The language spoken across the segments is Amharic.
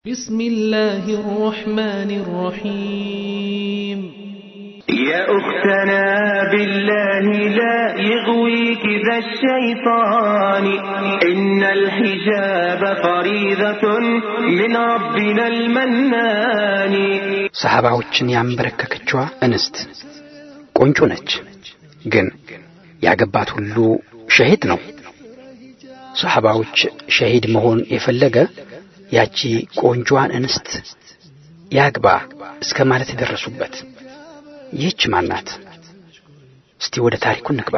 بسم الله الرحمن الرحيم يا أختنا بالله لا يغويك ذا الشيطان إن الحجاب فريضة من ربنا المنان ሰሃባዎችን ያንበረከከችዋ እንስት ቆንጆ ነች፣ ግን ያገባት ሁሉ ሸሂድ ነው። ሰሃባዎች ሸሂድ መሆን የፈለገ ያቺ ቆንጆዋን እንስት ያግባ እስከ ማለት የደረሱበት ይህች ማናት? እስቲ ወደ ታሪኩ እንግባ።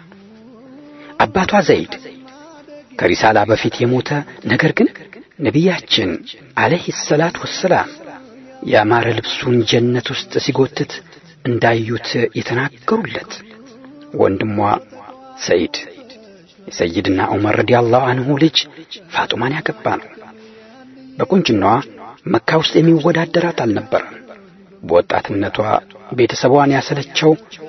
አባቷ ዘይድ ከሪሳላ በፊት የሞተ ነገር ግን ነቢያችን አለይሂ ሰላት ወሰላም ያማረ ልብሱን ጀነት ውስጥ ሲጎትት እንዳዩት የተናገሩለት ወንድሟ ሰይድ የሰይድና ዑመር ረዲያላሁ አንሁ ልጅ ፋጡማን ያገባ ነው። በቁንጅናዋ መካ ውስጥ የሚወዳደራት አልነበረም። በወጣትነቷ ቤተሰቧን ያሰለቸው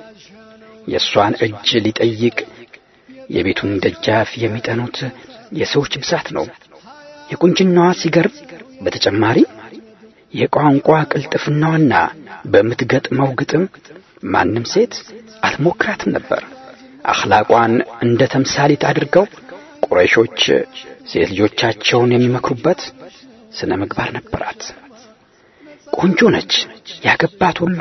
የእሷን እጅ ሊጠይቅ የቤቱን ደጃፍ የሚጠኑት የሰዎች ብዛት ነው። የቁንጅናዋ ሲገርም በተጨማሪ የቋንቋ ቅልጥፍናዋና በምትገጥመው ግጥም ማንም ሴት አትሞክራትም ነበር። አኽላቋን እንደ ተምሳሌት አድርገው ቁረይሾች ሴት ልጆቻቸውን የሚመክሩበት ስነ ምግባር ነበራት። ቆንጆ ነች። ያገባት ሁሉ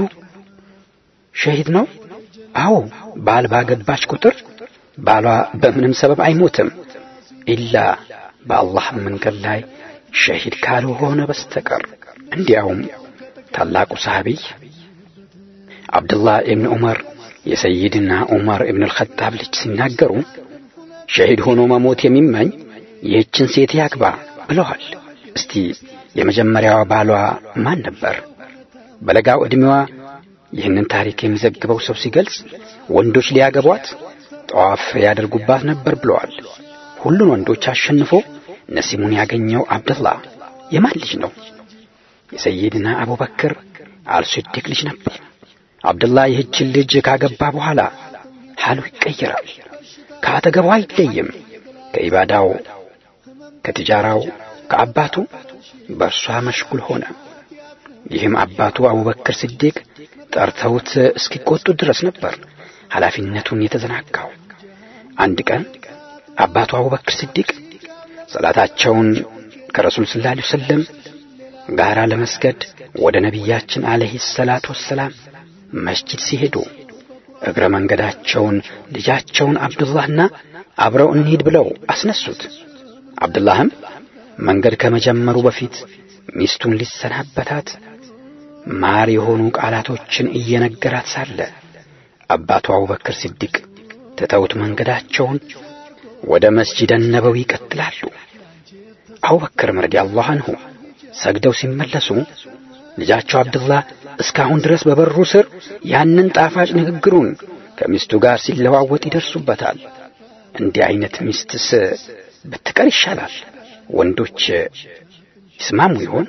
ሸሂድ ነው። አዎ ባል ባገባች ቁጥር ባሏ በምንም ሰበብ አይሞትም ኢላ በአላህ መንገድ ላይ ሸሂድ ካልሆነ በስተቀር። እንዲያውም ታላቁ ሰሃቢይ አብዱላህ ኢብን ዑመር የሰይድና ዑመር ኢብን አልኸጣብ ልጅ ሲናገሩ ሸሂድ ሆኖ መሞት የሚመኝ ይህችን ሴት ያግባ ብለዋል። እስቲ የመጀመሪያዋ ባሏ ማን ነበር? በለጋው ዕድሜዋ ይህንን ታሪክ የሚዘግበው ሰው ሲገልጽ ወንዶች ሊያገቧት ጠዋፍ ያደርጉባት ነበር ብለዋል። ሁሉን ወንዶች አሸንፎ ነሲሙን ያገኘው አብደላህ የማን ልጅ ነው? የሰይድና አቡበክር አልስዲቅ ልጅ ነበር። አብደላህ ይህችን ልጅ ካገባ በኋላ ሐሉ ይቀየራል። ከአጠገቧ አይለይም። ከኢባዳው፣ ከትጃራው፣ ከአባቱ በእርሷ መሽጉል ሆነ። ይህም አባቱ አቡበክር ስዲቅ ጠርተውት እስኪቆጡ ድረስ ነበር ኃላፊነቱን የተዘናጋው። አንድ ቀን አባቱ አቡበክር ስዲቅ ሰላታቸውን ከረሱል ሰለላሁ ዐለይሂ ወሰለም ጋራ ለመስገድ ወደ ነቢያችን አለይሂ ሰላቱ ወሰላም መስጂድ ሲሄዱ እግረ መንገዳቸውን ልጃቸውን አብዱላህና አብረው እንሂድ ብለው አስነሱት። አብዱላህም መንገድ ከመጀመሩ በፊት ሚስቱን ሊሰናበታት ማር የሆኑ ቃላቶችን እየነገራት ሳለ አባቱ አቡበክር ሲዲቅ ትተውት መንገዳቸውን ወደ መስጂደ ነበዊ ይቀጥላሉ። አቡበክርም ረዲየላሁ አንሁ ሰግደው ሲመለሱ ልጃቸው አብዱላህ እስካሁን ድረስ በበሩ ስር ያንን ጣፋጭ ንግግሩን ከሚስቱ ጋር ሲለዋወጥ ይደርሱበታል። እንዲህ አይነት ሚስትስ ብትቀር ይሻላል። ወንዶች ይስማሙ ይሆን?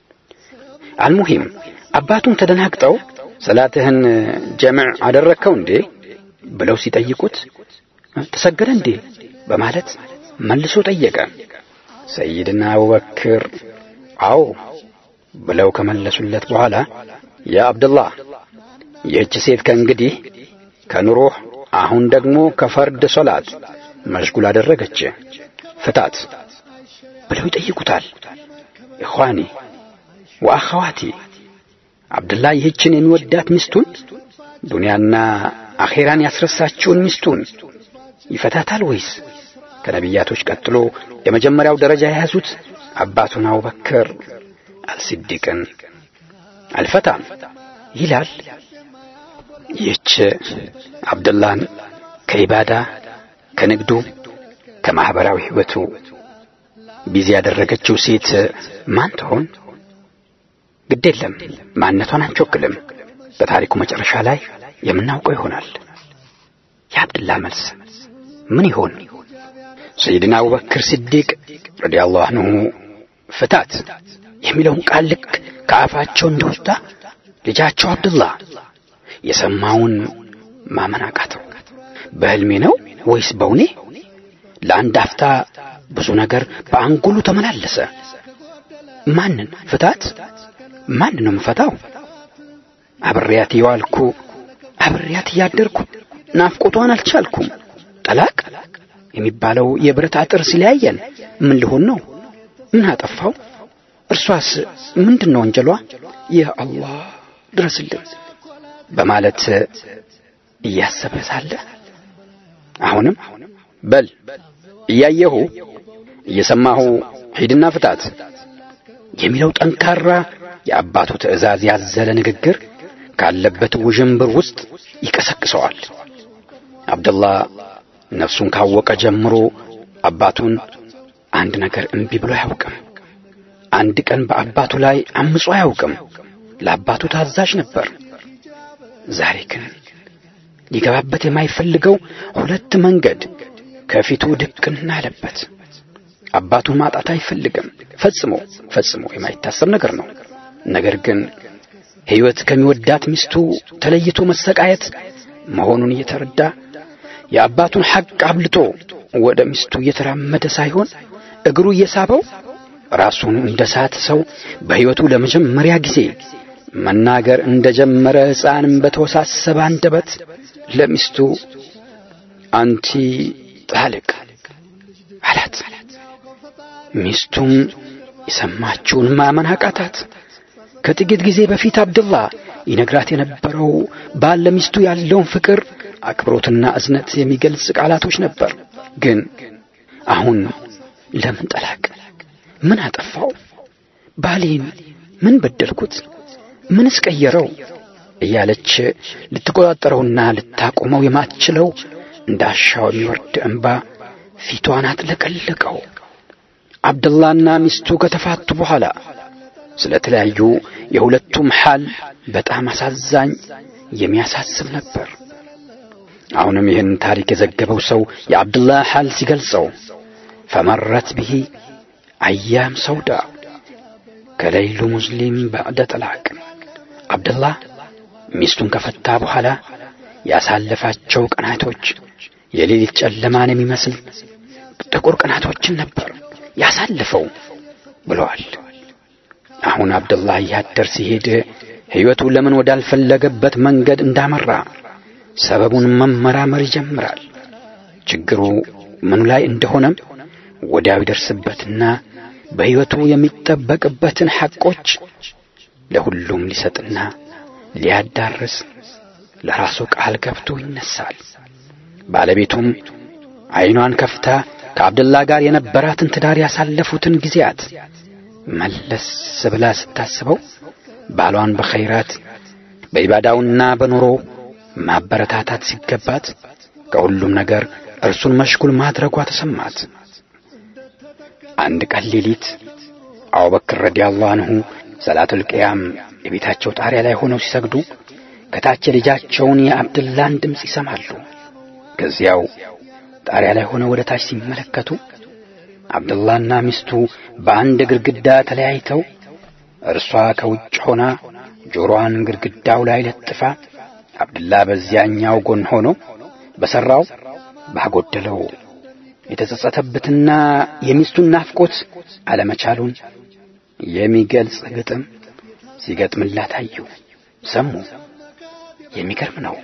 አልሙሂም አባቱም ተደናግጠው ሰላትህን ጀምዕ አደረግከው እንዴ ብለው ሲጠይቁት ተሰገደ እንዴ በማለት መልሶ ጠየቀ። ሰይድና አቡበክር አዎ ብለው ከመለሱለት በኋላ ያ አብደላህ ይህች ሴት ከእንግዲህ ከኑሮህ አሁን ደግሞ ከፈርድ ሶላት መሽጉል አደረገች፣ ፍታት ብለው ይጠይቁታል። ኢኽዋኒ ወአኸዋቲ አብደላህ ይህችን የሚወዳት ሚስቱን ዱንያና አኼራን ያስረሳችውን ሚስቱን ይፈታታል ወይስ ከነቢያቶች ቀጥሎ የመጀመሪያው ደረጃ የያዙት አባቱን አቡበክር አልሲዲቅን አልፈታም ይላል። ይህች አብደላህን ከኢባዳ ከንግዱ ከማኅበራዊ ሕይወቱ ቢዚ ያደረገችው ሴት ማን ትሆን? ግድ የለም ማንነቷን አንቾክልም። በታሪኩ መጨረሻ ላይ የምናውቀው ይሆናል። የአብድላህ መልስ ምን ይሆን? ሰይድና አቡበክር ሲዲቅ ረዲየላሁ አንሁ ፍታት የሚለውን ቃል ልክ ከአፋቸው እንደወጣ ልጃቸው አብዱላህ የሰማውን ማመን አቃተው። በሕልሜ ነው ወይስ በውኔ? ለአንድ አፍታ ብዙ ነገር በአንጎሉ ተመላለሰ። ማንን ፍታት? ማንን ነው የምፈታው? አብሬያት የዋልኩ አብሬያት እያደርኩ ናፍቆቷን አልቻልኩም። ጠላቅ የሚባለው የብረት አጥር ሲለያየን ምን ልሆን ነው? ምን አጠፋው? እርሷስ ምንድን ነው ወንጀሏ? ይህ አላህ ድረስልን በማለት እያሰበ ሳለ አሁንም በል እያየሁ እየሰማሁ ሂድና ፍታት የሚለው ጠንካራ የአባቱ ትዕዛዝ ያዘለ ንግግር ካለበት ውዥንብር ውስጥ ይቀሰቅሰዋል። አብደላህ ነፍሱን ካወቀ ጀምሮ አባቱን አንድ ነገር እምቢ ብሎ አያውቅም። አንድ ቀን በአባቱ ላይ አምጾ አያውቅም። ለአባቱ ታዛዥ ነበር። ዛሬ ግን ሊገባበት የማይፈልገው ሁለት መንገድ ከፊቱ ድቅና አለበት። አባቱን ማጣት አይፈልግም። ፈጽሞ ፈጽሞ የማይታሰብ ነገር ነው። ነገር ግን ሕይወት ከሚወዳት ሚስቱ ተለይቶ መሰቃየት መሆኑን እየተረዳ የአባቱን ሐቅ አብልጦ ወደ ሚስቱ እየተራመደ ሳይሆን እግሩ እየሳበው ራሱን እንደ ሳተ ሰው በሕይወቱ ለመጀመሪያ ጊዜ መናገር እንደ ጀመረ ሕፃንም በተወሳሰበ አንደበት ለሚስቱ አንቲ ጣልቅ አላት። ሚስቱም የሰማችውን ማመን አቃታት። ከጥቂት ጊዜ በፊት አብድላህ ይነግራት የነበረው ባል ለሚስቱ ያለውን ፍቅር፣ አክብሮትና እዝነት የሚገልጽ ቃላቶች ነበር። ግን አሁን ለምን ጠላቅ? ምን አጠፋው? ባሌን ምን በደልኩት? ምንስ ቀየረው? እያለች ልትቆጣጠረውና ልታቆመው የማትችለው እንዳሻው የሚወርድ እንባ ፊቷን አጥለቀለቀው። አብደላና ሚስቱ ከተፋቱ በኋላ ስለ ተለያዩ የሁለቱም ሐል በጣም አሳዛኝ የሚያሳስብ ነበር። አሁንም ይህን ታሪክ የዘገበው ሰው የአብደላህ ሐል ሲገልጸው ፈመረት ብሂ አያም ሰውዳ ከሌይሉ ሙስሊም ባዕደ ጠላቅ አብደላህ ሚስቱን ከፈታ በኋላ ያሳለፋቸው ቀናቶች የሌሊት ጨለማን የሚመስል ጥቁር ቀናቶችን ነበር ያሳልፈው ብለዋል። አሁን አብደላህ እያደር ሲሄድ ሕይወቱ ለምን ወዳልፈለገበት መንገድ እንዳመራ ሰበቡን መመራመር ይጀምራል። ችግሩ ምኑ ላይ እንደሆነም ወዲያው ይደርስበትና በሕይወቱ የሚጠበቅበትን ሐቆች ለሁሉም ሊሰጥና ሊያዳርስ ለራሱ ቃል ገብቶ ይነሳል። ባለቤቱም ዐይኗን ከፍታ ከአብደላ ጋር የነበራትን ትዳር ያሳለፉትን ጊዜያት መለስ ብላ ስታስበው ባሏን በኸይራት በኢባዳውና በኑሮ ማበረታታት ሲገባት ከሁሉም ነገር እርሱን መሽጉል ማድረጓ ተሰማት። አንድ ቀን ሌሊት አቡበክር ረዲየላሁ አንሁ ሰላቱል ቅያም የቤታቸው ጣሪያ ላይ ሆነው ሲሰግዱ ከታች ልጃቸውን የአብድላን ድምፅ ይሰማሉ። ከዚያው ጣሪያ ላይ ሆነው ወደ ታች ሲመለከቱ አብደላና ሚስቱ በአንድ ግድግዳ ተለያይተው እርሷ ከውጭ ሆና ጆሮዋን ግድግዳው ላይ ለጥፋ አብድላ በዚያኛው ጎን ሆኖ በሠራው ባጎደለው የተጸጸተበትና የሚስቱን ናፍቆት አለመቻሉን የሚገልጽ ግጥም ሲገጥምላት አዩ፣ ሰሙ። የሚገርም ነው።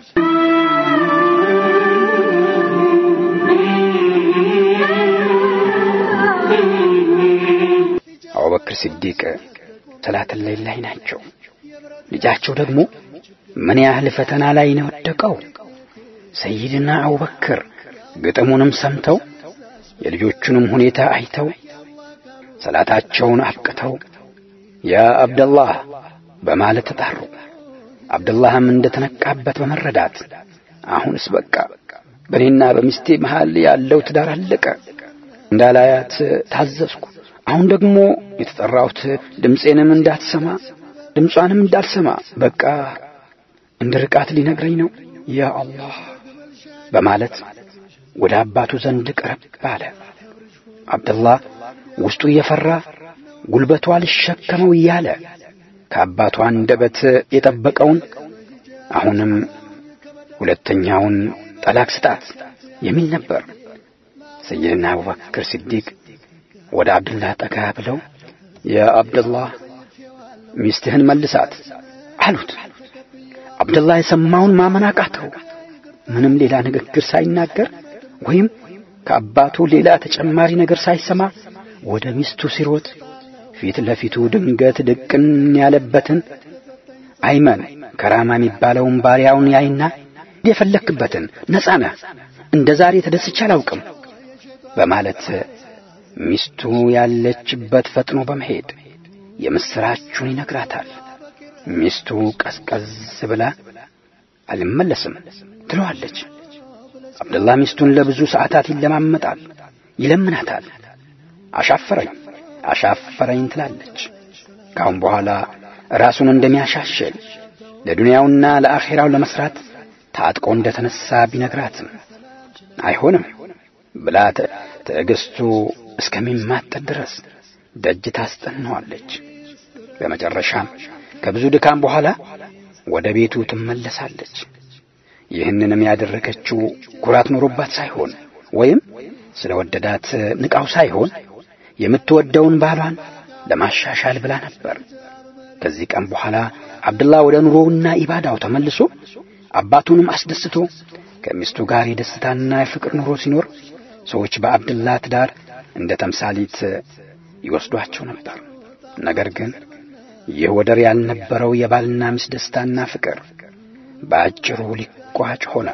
አቡበክር ሲዲቅ ሰላተል ሌሊት ላይ ናቸው። ልጃቸው ደግሞ ምን ያህል ፈተና ላይ ነው ወደቀው። ሰይድና አቡበክር ግጥሙንም ሰምተው የልጆቹንም ሁኔታ አይተው ሰላታቸውን አብቅተው ያ አብደላህ በማለት ተጣሩ። አብደላህም እንደ ተነቃበት በመረዳት አሁንስ በቃ በእኔና በሚስቴ መሃል ያለው ትዳር አለቀ እንዳላያት ታዘዝኩ። አሁን ደግሞ የተጠራሁት ድምፄንም እንዳትሰማ ድምጿንም እንዳልሰማ በቃ እንደ ርቃት ሊነግረኝ ነው ያ አላህ በማለት ወደ አባቱ ዘንድ ቀረብ አለ። አብደላህ ውስጡ እየፈራ ጉልበቷ ሊሸከመው እያለ ከአባቱ አንደበት የጠበቀውን አሁንም ሁለተኛውን ጠላቅ ስጣት የሚል ነበር። ሰይድና አቡበክር ሲዲቅ ወደ አብዱላህ ጠጋ ብለው የአብደላህ ሚስትህን መልሳት አሉት። አብደላህ የሰማውን ማመን አቃተው። ምንም ሌላ ንግግር ሳይናገር ወይም ከአባቱ ሌላ ተጨማሪ ነገር ሳይሰማ ወደ ሚስቱ ሲሮጥ ፊት ለፊቱ ድንገት ድቅን ያለበትን አይመን ከራማ የሚባለውን ባሪያውን ያይና የፈለክበትን ነጻ ነህ፣ እንደ ዛሬ ተደስቼ አላውቅም በማለት ሚስቱ ያለችበት ፈጥኖ በመሄድ የምስራቹን ይነግራታል። ሚስቱ ቀዝቀዝ ብላ አልመለስም ትለዋለች። አብደላህ ሚስቱን ለብዙ ሰዓታት ይለማመጣል፣ ይለምናታል። አሻፈረኝ አሻፈረኝ ትላለች። ካሁን በኋላ ራሱን እንደሚያሻሽል ለዱንያውና ለአኼራው ለመስራት ታጥቆ እንደተነሳ ቢነግራትም አይሆንም ብላ ትዕግስቱ እስከሚማጠጥ ድረስ ደጅ ታስጠናዋለች። በመጨረሻም ከብዙ ድካም በኋላ ወደ ቤቱ ትመለሳለች። ይህንንም ያደረገችው ኩራት ኖሮባት ሳይሆን ወይም ስለ ወደዳት ንቃው ሳይሆን የምትወደውን ባሏን ለማሻሻል ብላ ነበር። ከዚህ ቀን በኋላ አብድላ ወደ ኑሮውና ኢባዳው ተመልሶ አባቱንም አስደስቶ ከሚስቱ ጋር የደስታና የፍቅር ኑሮ ሲኖር ሰዎች በአብድላ ትዳር እንደ ተምሳሊት ይወስዷቸው ነበር። ነገር ግን ይህ ወደር ያልነበረው የባልና ሚስት ደስታና ፍቅር በአጭሩ ሊቋጭ ሆነ።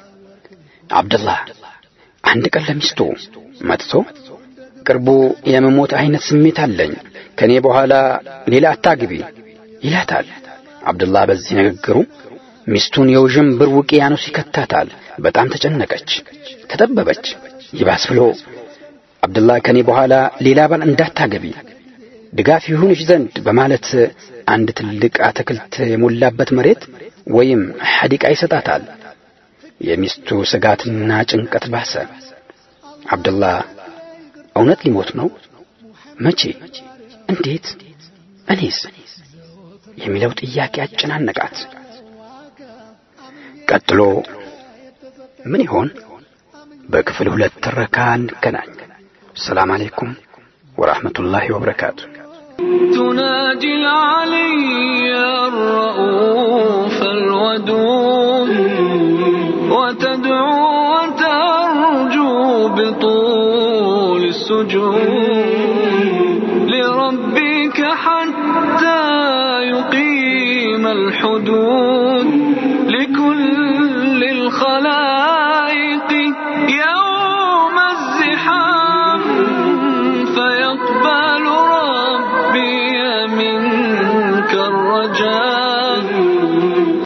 አብደላህ አንድ ቀን ለሚስቱ መጥቶ ቅርቡ የመሞት አይነት ስሜት አለኝ፣ ከኔ በኋላ ሌላ አታግቢ ይላታል። አብደላህ በዚህ ንግግሩ ሚስቱን የውዥንብር ውቅያኖስ ይከታታል። በጣም ተጨነቀች፣ ተጠበበች። ይባስ ብሎ አብደላህ ከኔ በኋላ ሌላ ባል እንዳታገቢ ድጋፍ ይሁንሽ ዘንድ በማለት አንድ ትልቅ አትክልት የሞላበት መሬት ወይም ሐዲቃ ይሰጣታል። የሚስቱ ስጋትና ጭንቀት ባሰ። አብደላህ እውነት ሊሞት ነው? መቼ? እንዴት? እኔስ? የሚለው ጥያቄ አጨናነቃት። ቀጥሎ ምን ይሆን? በክፍል ሁለት ትረካ እንገናኝ። ሰላም አለይኩም ወራህመቱላሂ ወበረካቱ። تناجي العلي الرؤوف الودود وتدعو وترجو بطول السجود لربك حتى يقيم الحدود لكل الخلائق يوم الزحام فيقبل ربي منك الرجاء